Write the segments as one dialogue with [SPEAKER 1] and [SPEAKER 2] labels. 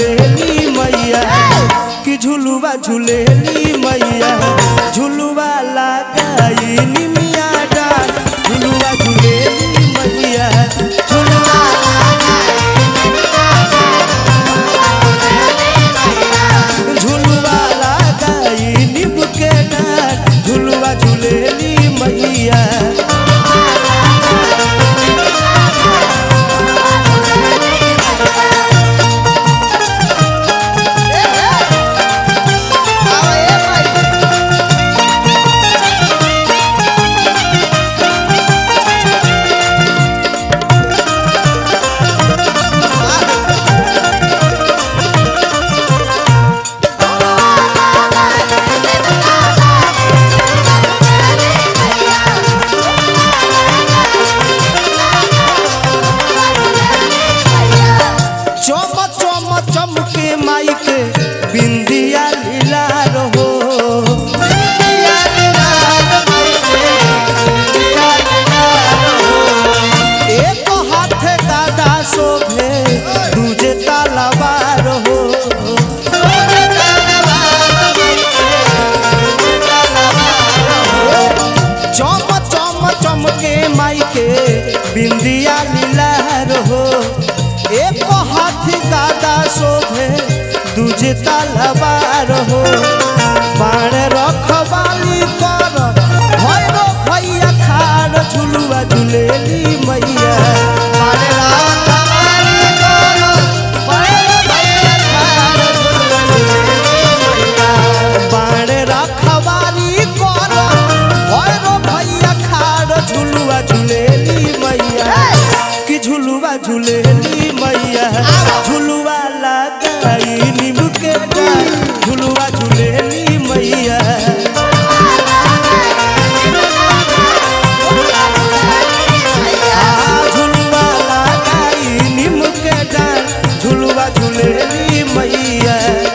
[SPEAKER 1] झूलेली मैया कि झुलुआ झूलेली मैया झुलुआ लगाई निमिया डाल झुलुआ झूलेली मैया झुलुआ झुलुआ लगाई निम के डाल झुलुआ झूलेली मैया चम चम चमके माइक बिंदिया लीला रहो एक हाथ दादा शोभे दूजे तलवार हो चम चम चमके माइके बिंदिया लीला रहो एक हाथ दादा शोभे दूजे तलवार हो बाण रखवाली कर भैरो भैया खार झुलुआ झुलेली मैया बाण रखवाली कर, भैरो भैया खार झुलुआ झुलेली मैया। बाण रखवाली कर भैरो भैया खार झुलुआ झुलेली मैया कि झुलुआ झुलेली मैया झुलुआ लगाई नीम के डाल झुलुआ झुलेली मैया आ, झुलुआ लगाई नीम के डाल झुलुआ झुलेली मैया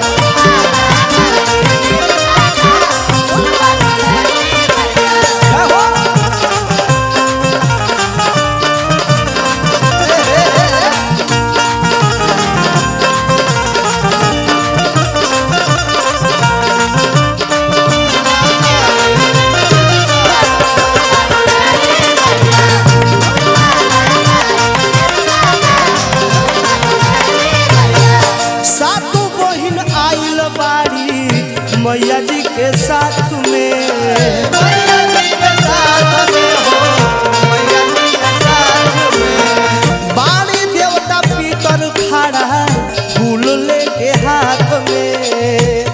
[SPEAKER 1] सातु बहिन आइल बाड़ी मैया जी के साथ में बाड़ी देवता पीतर खड़ा फूल लेके हाथ में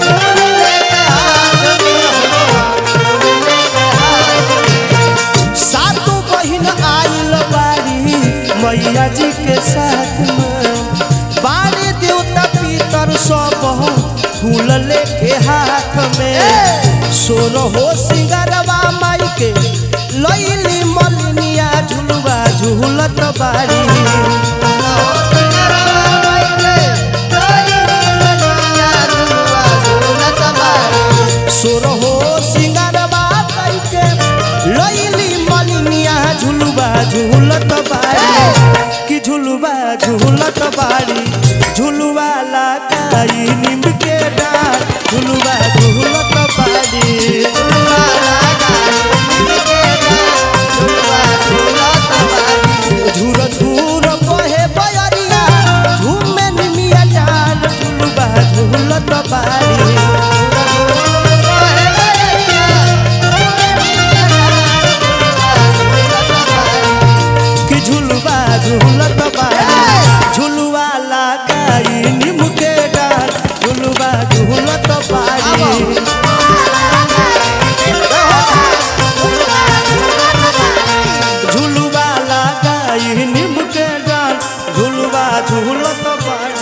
[SPEAKER 1] सातु बहिन आइल बाड़ी मैया जी के साथ में बाड़ी देवता पीतर सब फूल लेके हाथ में सोर हो सिंगरवा माई के लैली मलिनिया झुलवा झूलत बाड़ी सोर हो सिंगरवा माई के लैली मलिनिया झुलवा झूलत बाड़ी कि झुलवा झूलत बाड़ी झुलवा लगाई नीम के डाल झुलवा झूलत बाड़ी झुलवा लगाई नीम के डाल, झुलवा झूलत बाड़ी। झूर झूर बहे बयरिया झूमे निमिया डाल झुलवा झूलत बाड़ी कि झुलवा झूलत बाड़ी झुलवा लगाई नीम के डाल झुलवा झूलत बाड़ी झुलवा लगाई नीम के डाल झुलवा झूलत बाड़ी